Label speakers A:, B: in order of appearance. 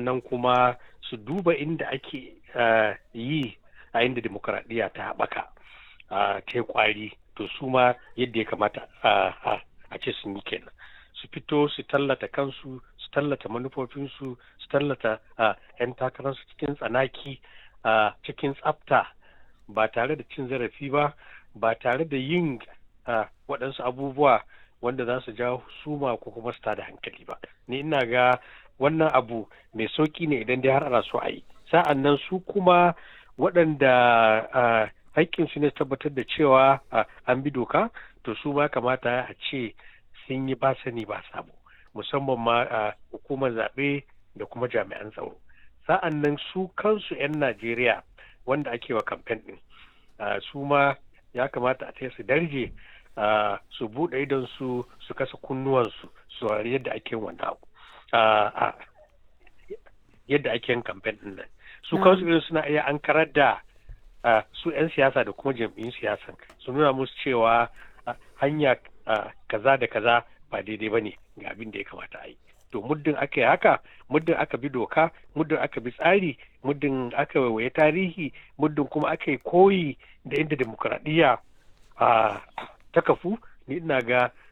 A: sa'an nan kuma su duba inda ake yi a inda demokuraɗiyya ta haɓaka ta yi kwari to su ma yadda ya kamata a ce sun yi kenan su fito su tallata kansu su tallata manufofinsu su tallata 'yan takararsu cikin tsanaki cikin tsafta ba tare da cin zarafi ba ba tare da yin waɗansu abubuwa wanda za su jawo suma ko kuma su tada hankali ba ni ina ga wannan abu mai sauki ne idan dai har ana so a yi sa'an nan su kuma waɗanda haƙƙinsu ne tabbatar da cewa an bi doka to su ma kamata a ce sun yi ba sani ba sabo musamman ma hukumar zaɓe da kuma jami'an tsaro sa'an nan su kansu 'yan najeriya wanda ake wa kamfen ɗin su ma ya kamata a su darje su buɗe idon su su kasa kunnuwansu su yadda ake wannan abu yadda ake yin kamfen ɗin nan su kansu irin suna iya an karar da su 'yan siyasa da kuma jam'iyyun siyasan su nuna musu cewa hanya kaza da kaza ba daidai ba ne ga abin da ya kamata a yi to muddin aka yi haka muddin aka bi doka muddin aka bi tsari muddin aka waiwaye tarihi muddin kuma aka yi koyi da inda demokuraɗiyya ta kafu ni ina ga